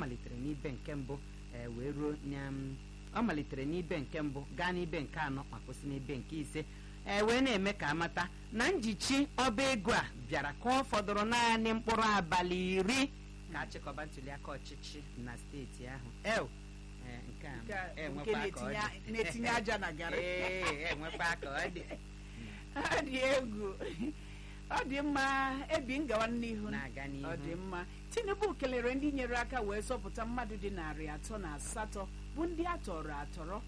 malitere n'ibe nke mbụ ee wee ruo na m, ọ malitere n'ibe nke mbụ gaa n'ibe nke anọ ma kwụsị n'ibe nke ise ee wee na-eme ka amata na njichi ọba ego a bịara ka ọ fọdụrụ naanị mkpụrụ abalị iri ka achịkọba ntuliaka ọchịchị na steeti ahụ ew ee, nke a Nke a- nke enwekwa ka ọ dị. na-etinye- na-etinye aja na garị ee enwekwa ka ọ dị ọ dị egwu ọ dị mma ebi ngawa n'ihu na-aga n'ihu ọ dị mma tinubu kelere ndị nyere aka wee zọpụta mmadụ dị narị atọ na asatọ bụ ndị a tọrọ atọrọ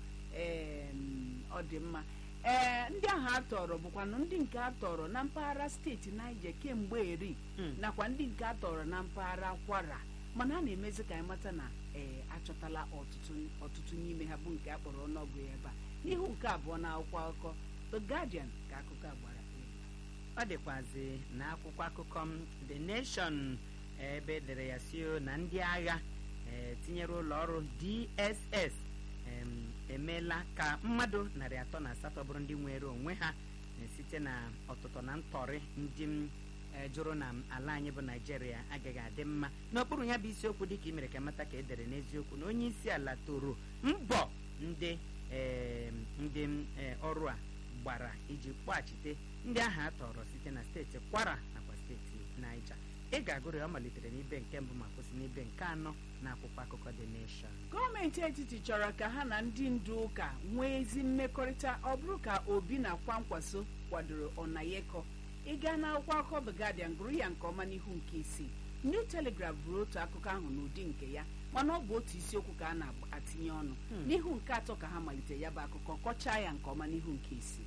em, ọ dị mma ee ndị ahụ a tọrọ bụkwanụ ndị nke a tọrọ na mpaghara steeti Niger kemgbe eri Mm. nakwa ndị nke a tọrọ na mpaghara kwara mana a na-emezi ka anyị mata na ee achọtala ọtụtụ ọtụtụ n'ime ha bụ nke a kpọrọ ọnụọgụ ya ebe a n'ihu nke abụọ na akwụkwọ akụkọ The Guardian ka akụkọ a gbara elu. ọ dịkwazi na akwụkwọ akụkọ m the nation ebe edere ya si na ndị agha eh, tinyere ụlọ ọrụ dss em, emeela ka mmadụ narị atọ na asatọ bụrụ ndị nwere onwe ha eh, site na ọtụtụ na ntọrị ndị m eh, jụrụ na ala anyị bụ naijiria agaghị adị mma n'okpuru ya bụ isiokwu dịka i mere ka mata ka e dere n'eziokwu na onye isi ala toro mbọ ndị em, ndị m, eh, ọrụ a gbara iji kpọghachite ndị ahụ a tọrọ site na steeti kwara nakwa steeti naija ị ga-agụrụ ya ọ malitere n'ibe nke mbụ ma kwụsị n'ibe nke anọ na akwụkwọ akụkọ the nation gọọmenti etiti chọrọ ka ha na ndị ndu ụka nwee ezi mmekọrịta ọ bụrụ ka obi na kwankwaso kwadoro ọnayeko ịga n'akwụkwọ akụkọ The Guardian gụrụ ya nke ọma n'ihu nke isii New Telegraph bụrụ otu akụkọ ahụ n'ụdị nke ya mana ọ bụ otu isiokwu ka a na-atinye ọnụ Hmm. n'ihu nke atọ ka ha malitere ya bụ akụkọ kọchaa ya nke ọma n'ihu nke isii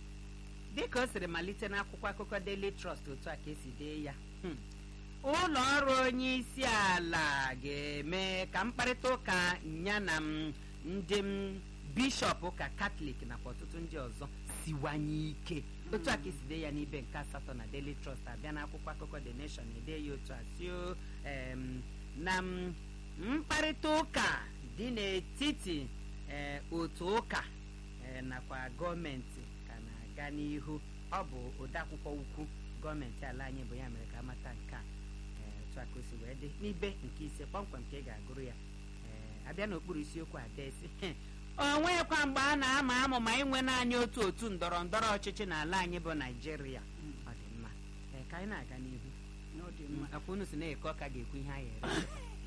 dịka o siri malite n'akwụkwọ akụkọ daily trust otu a ka esi dee ya hmm, ụlọ ọrụ onye isi ala ga-eme ka mkparịta ụka ya na m, ndị m, bishọp ụka katọlik nakwa ọtụtụ ndị ọzọ siwanye ike otu a ka esi dee ya n'ibe nke asatọ na daily trust abịa n'akwụkwọ akụkọ the nation ede ya otu a sio em, na m, mkparịta ụka dị n'etiti eh, otu ụka eh, nakwa gọọmenti ka na-aga n'ihu ọ bụ odeakwụkwọ ukwu gọọmenti ala anyị bụ ya mere ka amata nke a eh, otu a ka o si wee dị n'ibe nke ise kpọmkwem ka ị ga-agụrụ ya eh, abịa n'okpuru isiokwu adesi o nweghịkwa mgbe a na-ama amụ ma inwe naanị otu otu ndọrọ ndọrọ ọchịchị n'ala anyị bụ naijiria ọ dị mma Eh, ka anyị na-aga n'ihu Ọ dị mma. akwa unu si na-eke ọka ga-ekwu ihe anyị ere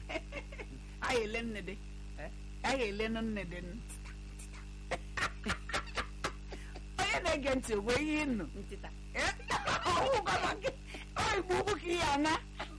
anyị ele nnede Eh? anyị ele nụ nnede nụ. onye na-ege ntị wee ihe ịnụ ntịta ọwụkwala gị ọ igbo ukwu ka ihe ana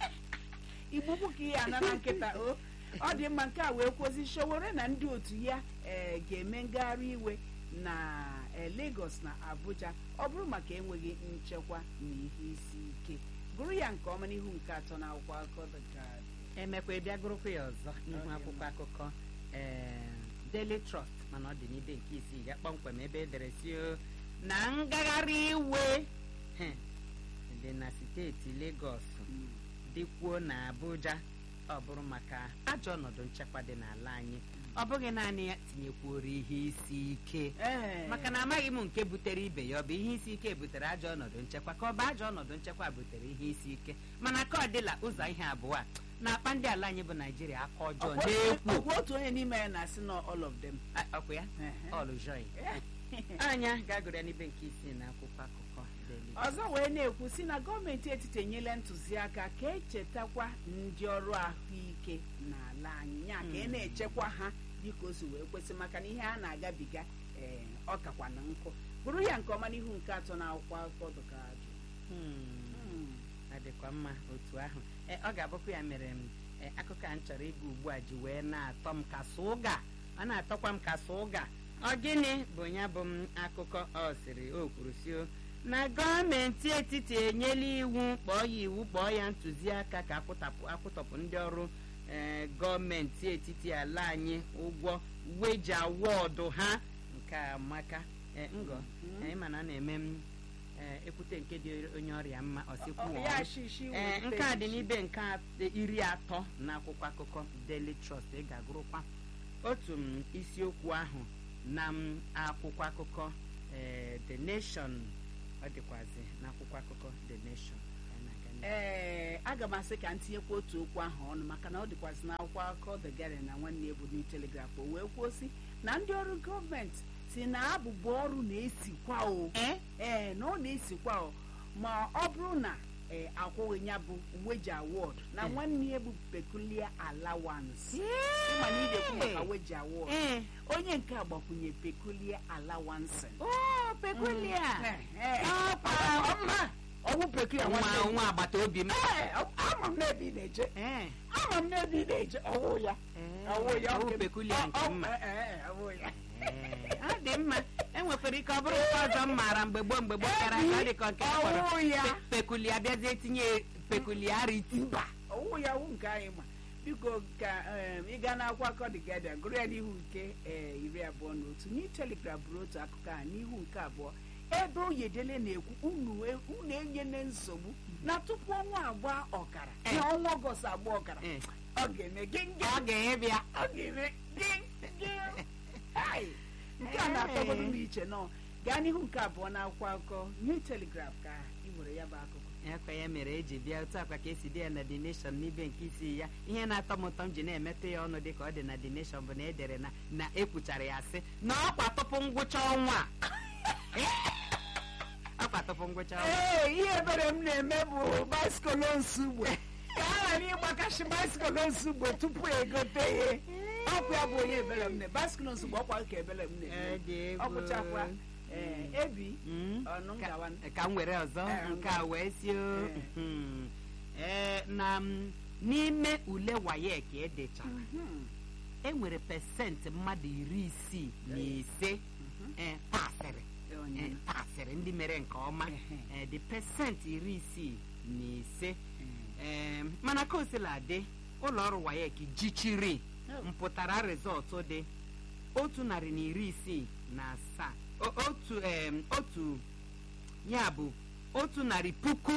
igbo ukwu ka ihe ana na nkịta o ọ dị mma nke a wee kwụsị Sowore na ndị otu ya eh, ga-eme ngagharị iwe na eh, Lagos na Abuja ọ bụrụ maka enweghị nchekwa na ihe isi ike gụrụ ya nke ọma n'ihu nke atọ na akwụkwọ akụkọ The Guardian. emekwa ịbịa gụrụkwa ya ọzọ n'ihu dị akwụkwọ akụkọ ee Daily Trust mana ọ dị n'ibe nke isii ya kpọmkwem ebe edere si o, na ngagharị iwe he, dị na steeti Lagos Mm. dịkwuo na Abuja ọ bụrụ maka ajọ ọnọdụ nchekwa dị n'ala anyị ọ bụghị naanị ya tinyekwuoro ihe isi ike Ee. maka na amaghị m nke butere ibe ya ọ bụ ihe isi ike butere ajọ ọnọdụ nchekwa ka ọ bụ ajọ ọnọdụ nchekwa butere ihe isi ike mana ka ọ dịla ụzọ ihe abụọ a na-akpa ndị ala anyị bụ naijiria aka ọjọọ Ọkwa- na-ekwu ọkwa otu onye n'ime ya na-asị na all of them A- ọkwa ya Ehe. ọlụjọị anya ga-agụrụ ya n'ibe nke isii na akwụkwọ akụkọ Daily ọzọ wee na-ekwu si na gọọmenti etiti enyela ntụziaka ka echetakwa ndị ọrụ ahụike n'ala anyị ya ka ị Mm. na-echekwa ha dịka o si wee kwesị maka na ihe a na-agabiga ee ọ kakwa na nkụ bụrụ ya nke ọma n'ihu nke atọ na akwụkwọ akụkọ dụka ajụ Hmm. ọ dịkwa mma otu ahụ e, ọ ga-abụkwa ya mere m e, akụkọ a m chọrọ ịga ugbu a ji wee na-atọ m ka ụga ọ na-atọkwa m ka ụga ọ gịnị bụ ya bụ m akụkọ ọ sịrị o kwuru si o na gọọmenti etiti enyela iwu kpọọ ya iwu kpọọ ya ntụziaka ka akwụtapụ akwụtọpụ ndị ọrụ ee, gọọmenti etiti ala anyị ụgwọ weji awọdụ ha nke a maka e, ngọ Mhm. anyị mana a na-eme m ee, ekwute nke dị onye ọrịa mma ọsịkwu Ọ- ya shishi ee wete nke a dị shishi. n'ibe nke at- iri atọ na akwụkwọ akụkọ Daily Trust ị ga-agụrụkwa otu m isiokwu ahụ na m akwụkwọ akụkọ ee, The Nation ọ dịkwazi na akwụkwọ akụkọ The Nation Ka anyị na-aga ee aga m asị ka m tinyekwa otu okwu ahụ ọnụ maka na ọ dịkwazị n'akwụkwọ akụkọ The Guardian na nwanne ya bụ New Telegraph o wee kwuo sị na ndị ọrụ gọọmenti si na abụba ọrụ na-esikwa o ee ee na ọ na-esikwa o ma ọ bụrụ na ee akwụghị ya bụ weji award na Eh. nwanne ya bụ peculiar allowance ịma na ị ga-ekwu maka weji award ee onye nke a gbakwunye peculiar allowance o peculiar Eh, eh. Ọkwa. Ọma. ọwụ peculiar nwa nwanne m. nwa agbata obi m Ee, ama m n'ebe ị na-eje ee ama m n'ebe ị na-eje ọwụ ya ọwụ ya ọwụ nke m. peculiar nke Ọ- ọ- mma eh, eh, ọwụ ya Ee, ọ dị mma enwekwara ike ọ bụrụ nke ọzọ m maara mgbe gboo mgbe gboo kara aka ọ dị ka nke a kpọrọ ọwụ ya pe- pekulia bịazie tinye pekuliarity mba ọwụ ya wụ nke anyị ma biko ka em, ị gaa n'akwụkwọ akọ The Guardian gụrụ ya n'ihu nke eh, iri abụọ na otu New Telegraph bụrụ otu akụkọ a n'ihu nke abụọ ebe oyedele na-ekwu unu e- unu enyela nsogbu na tupu ọnwa agba ọkara Eh. na ọnwa ọgọst agba ọkara Ee, ọ ga-eme gịngị ọ ga-ebịa ọ ga-eme gịngị Hai! nke a na-atọgodu m iche nọ gaa n'ihu nke abụọ n'akwụkwọ akụkọ New Telegraph ka ị nwere ya bụ akụkọ ekwe ya mere eji bịa otu akwa ka esi dị ya na the nation n'ibe nke isi ya ihe na-atọ m ụtọ m ji na-emetụ ya ọnụ dị ka ọ dị na the nation bụ na edere na na ekwuchara ya sị na ọkwa tupu ngwụcha ọnwa a. ọkwa tupu ngwụcha ọnwa ee ihe ebere m na-eme bụ baisikụl nsugbe ka a ghara ịgbakashi baisikụl nsugbe tupu egote ihe ọkwa ya bụ onye ebere m na baisikụl nsugbe ọkwa ka ebere m Ọ na-eme dị egwu. ọ bụchakwa ee ebi Mm. ọnụ Ka- ngawa ka m were ọzọ Eh, nke a wee si o Eh. mhm. Eh, na m, n'ime ule wayek edechara Mhm, e nwere pesentị mmadụ iri isii na ise mhm. eh, pasịrị Onye eh, nọ. pasịrị ndị mere nke ọma Ehe. Eh, dị pesentị iri isii na ise Eh, Em, mana ka o sila dị ụlọ ọrụ wayek jichiri Oh. mpụtara rịzọtụ dị otu narị na iri isii na asaa O- otu em, otu ya bụ otu narị puku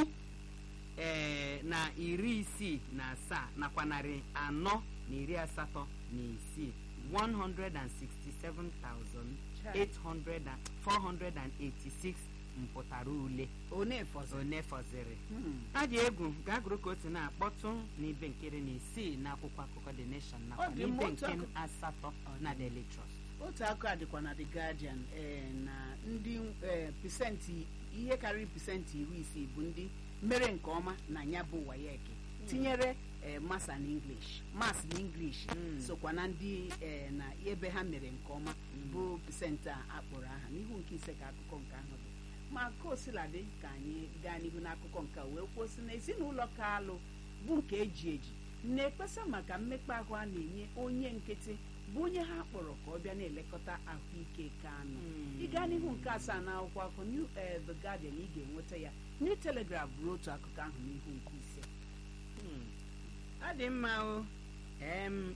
ee, na iri isii na asaa nakwa narị anọ na iri asatọ na isii 167,486 mpụtara ule one fọzọ one fọziri Hmm. a dị egwu gaa gụrụ ka o si na-akpọtụ n'ibe nkiri na isii n'akwụkwọ akụkọ The Nation nakwa Ọ dị mma, n'ibe otu nke akụ- asatọ na Daily Trust otu akụ a dịkwa na The Guardian ee na ndị ee pesentị ihe karịrị pesentị iri isii bụ ndị mere nke ọma na ya bụ wayek tinyere ee mas na English mas na English Mm. sokwa na ndị ee na ebe ha mere nke ọma bụ pesentị a akpọrọ aha n'ihu nke ise ka akụkọ nke ahụ dị ma ka osiladị ka anyị gaa n'ihu n'akụkọ nke a wee kwuo sị na ezinụlọ Kalụ bụ nke eji eji na-ekpesa maka mmekpa ahụ a na-enye onye nkịtị bụ onye ha kpọrọ ka ọ bịa na-elekọta ahụike Kanụ Mm. ị gaa n'ihu nke asaa na akwụkwọ akụkọ New eh, The Guardian ị ga-enweta ya New Telegraph bụrụ otu akụkọ ahụ n'ihu nke ise Hmm. ọ dị mma o em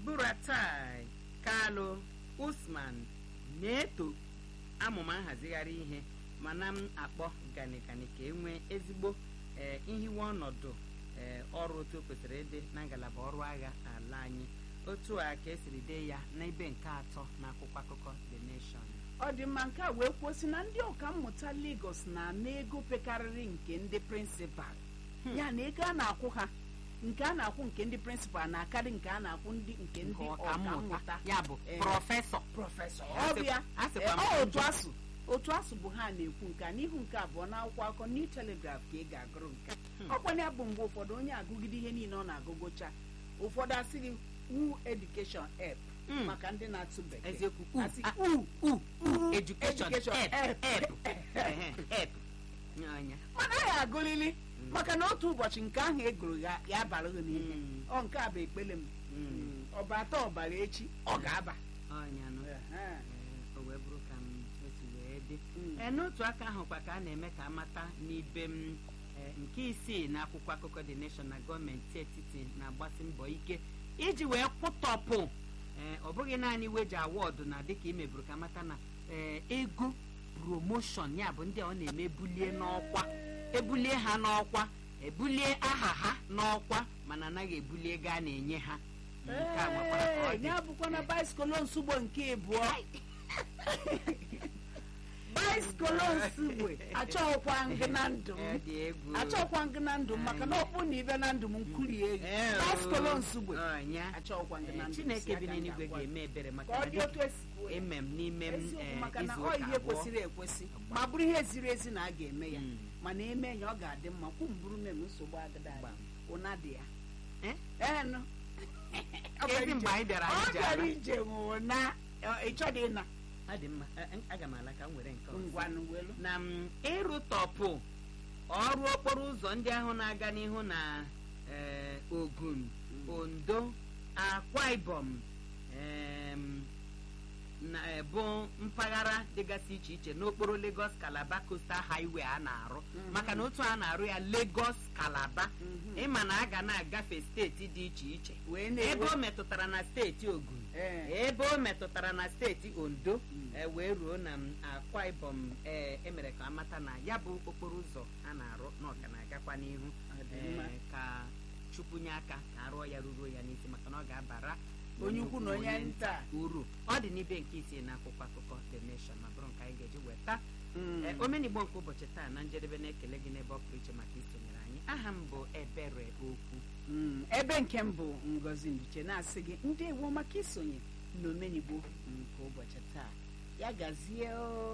buratai Kalụ Usman na-eto amụma nhazigharị ihe mana m akpọ ganigani ka e nwee ezigbo ee, ihiwe ọnọdụ ee, ọrụ otu o kwesịrị ịdị na ngalaba ọrụ agha ala anyị otu a ka esiri dee ya n'ebe nke atọ n'akwụkwọ akụkọ The Nation ọ dị mma nke a wee kwuo sị na ndị ọka mmụta Lagos na-ana ego pekarịrị nke ndị prịnsịpal ya na ego a na-akwụ ha nke a na-akwụ nke ndị prịnsịpal na-akarị nke a na-akwụ ndị nke ndị nke ọka ọkammụta mmụta ya bụ Eh, prọfesọ prọfesọ A sị- ọbịa a sịkwa m ọ otu njọ. asụ otu asụ bụ ha na-ekwu nke a n'ihu nke abụọ n'akwụkwọ akụkọ New Telegraph ka ị ga-agụrụ nke a. ọkwanye ya bụ mgbe ụfọdụ onye agụgide ihe niile ọ na-agụgụcha ụfọdụ asị gị wu education ep Mm. maka ndị na-atụ bekee eziokwu u Asị, a- u u u u, education education, ep ep. ep Ehe, ep Anya. mana ya agụlili maka na otu ụbọchị nke ahụ egoro ya ya abara gị n'ime Mm. ọ nke a bụ ekpele m Mm. Mm, ọba atọ ọbara echi ọ ga-aba Ọnya nụ. Ehe. Ee, o wee bụrụ ka m otu wee dị Mm. Ee, n'otu aka ahụkwa ka a na-eme ka amata n'ibe m ee, nke isii na akwụkwọ akụkọ The Nation na gọọmenti etiti na-agbasi mbọ ike iji wee kwụtọpụ ee, ọ bụghị naanị weji awọdụ na dịka imeburu ka amata na ee, ego promoshọn ya bụ ndị a ọ na-eme ebulie n'ọkwa ebulie ha n'ọkwa ebulie aha ha n'ọkwa mana anaghị ebulie ego a na-enye ha nke a nwekwara ka ọ Ee, dị ya bụkwa na baisikụl nsugbo nke ịbụọ baiskolonsugbe achọghịkwa gị na ndụ m Eh, dị egwu achọghịkwa gị na ndụ m maka na ọ bụ na ibe na ndụ m nkurie Eh, gị oh. baiskolonsugbe Ọnya. achọghịkwa gị na Eh, ndụ chineke si bi aka n'eluigwe ga-agwa gị. ga-eme ebere maka ka ọ na dị otu esi kwuo ya. eme m n'ime m eziokwu eh, maka na izu ọ ụka ihe abụọ kwesịrị ekwesị ma bụrụ ihe ziri ezi na a ga-eme ya Mm. mana eme ya ọ ga-adị mma kwu mbụrụ mem nsogbu agada Gbam. ụna dị ya Eh? enụ Ezi mgbe anyị bịara ọ anyị ji bịara ala. ije nwụna ịchọdị ịna ọ dị mma Eh, eh, aga m ala ka m were nke ọzọ. ngwanụ welu na m ịrụtọpụ ọrụ okporo ụzọ ndị ahụ na-aga n'ihu na eh, Ogun Ondo Akwa Ibom em, na eh, bụ mpaghara dịgasị iche iche n'okporo Lagos Calabar Coastal Highway a na-arụ Mhm. maka na otu a na-arụ ya Lagos Calabar Mhm. ịma na a ga na-agafe steeti dị iche iche wee ebe na-ewe o metụtara na steeti Ogun Ee. ebe o metụtara na steeti ondo Mm. e wee ruo na m, akwa ibom ee emere ka amata na ya bụ okporo ụzọ a na-arụ na ọka na-agakwa n'ihu Ọ dị ee, mma. ka chukwu nye aka ka arụọ ya ruruo ya n'isi maka na ọ ga-abara onye ukwu na onye nta uru ọ dị n'ibe nke isii na akwụkwọ akụkọ the nation ma bụrụ nke anyị ga-eji weta Mm. Ee, omenigbo nke ụbọchị taa na njedebe na-ekele gị n'ebe ọ pụrụ iche maka isonyere anyị aha m bụ ebere okwu Mm, ebe nke m bụ ngozi nduche na-asị gị ndị ewo maka isonye n'omenigbo nke ụbọchị taa ya gazie o